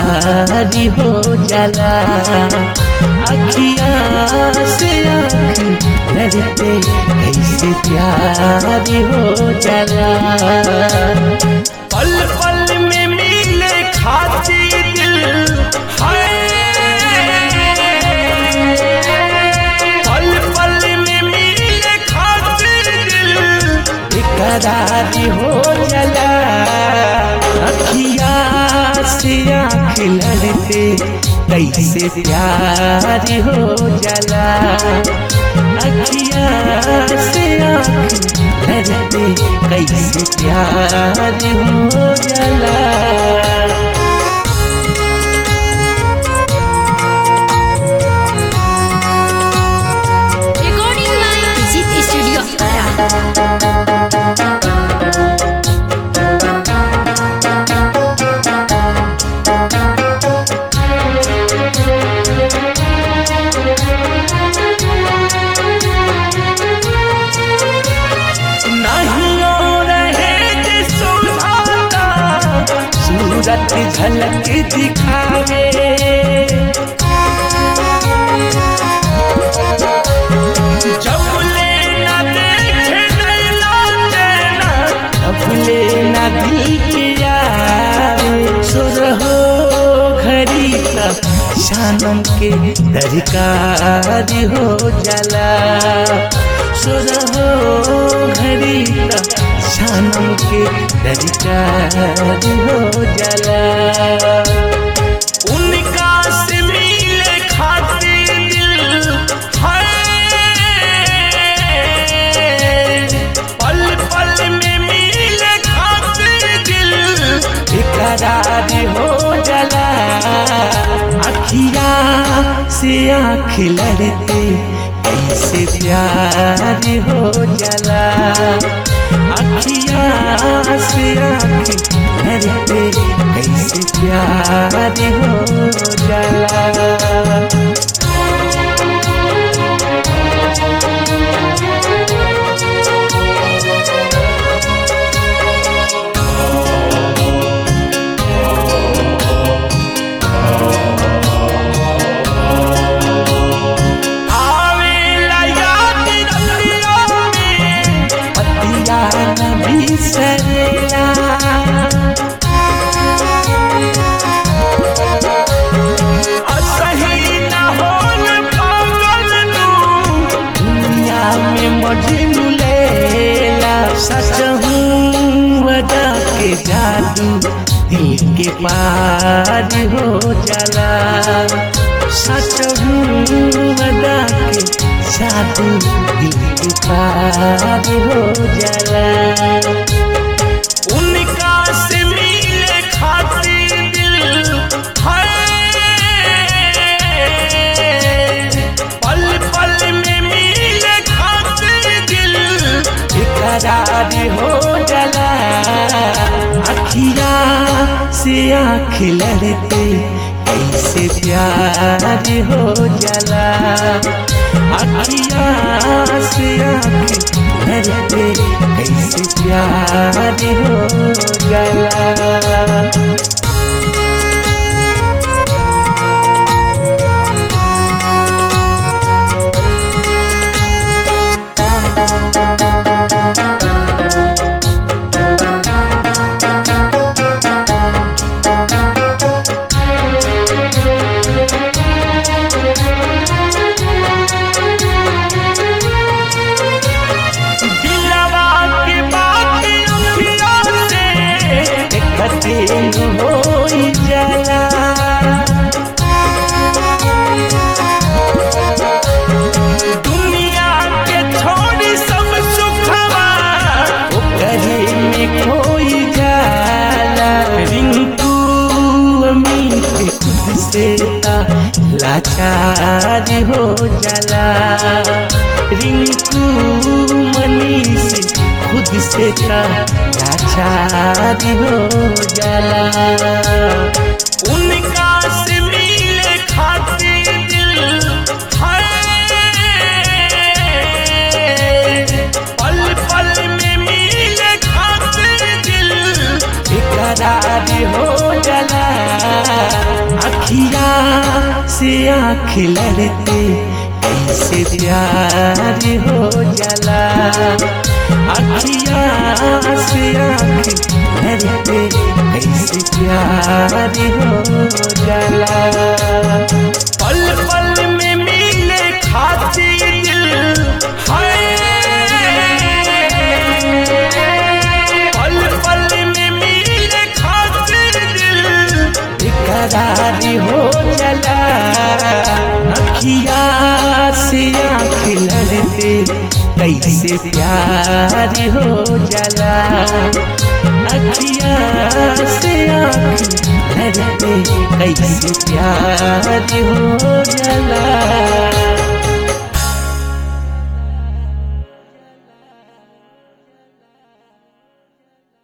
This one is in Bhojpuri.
प्यारी हो जाला अखिया से आँख लड़ते कैसे प्यारी हो जाला पल पल में मिले खाती दिल पल पल में मिले खाती दिल बेकरारी हो जाला अखिया से आँख लड़ते कैसे प्यारी हो जाला अखिया से आँख लड़ते कैसे प्यारी हो जाला Recording by Zit Studio Ara. नहीं रहे जे सुहाता सूरत झलक दिखावे जब ले ना देखे नैना चैना तब ले ना दिल के आवे सुर हो घड़ी का शानम के दरकार हो जाला सुर हो घड़ी का शानम के दरकार हो जाला उनका से मिले खातिर दिल है पल पल में मिले खातिर दिल बेकरार हो जाला अखिया से आँख लड़ते कैसे प्यार हो जाला अखिया से आँख लड़ते कैसे प्यार हो जाला आवेला याद रतिया में पतिया न बिसरेला असही न होल पागल तू दुनिया में मजनू लेला सच हूँ वदा के जादू दिल के पार हो जाला सच हूँ वदा के जादू दिल के पार हो जाला उनका से मिले खातिर दिल है पल पल में मिले खातिर दिल बेकरार हो जाला अखिया से आँख लड़ते कैसे प्यार हो जाला अखिया से आँख लड़ते कैसे प्यार हो जाला दिलवा के बात अखिया से देखते हो जाला दुनिया के छोड़ी सब सुखवा ओकरे में खोई जाला रिंकू अमीर खुद से ता लाचार हो जाला रिंकू मनीष खुद से ता लाचार हो जाला उनका से मिले खातिर दिल है पल पल में मिले खातिर दिल बेकरार हो जाला आँख लड़ते कैसे प्यार हो जाला अखिया से आँख लड़ते कैसे प्यार हो जाला पल पल में मिले खातिर दिल हाय पल पल में मिले खातिर दिल बेकरारी हो चला अखिया से आँख लड़ते कैसे प्यार हो जाला अखिया से आँख लड़ते कैसे प्यार हो जाला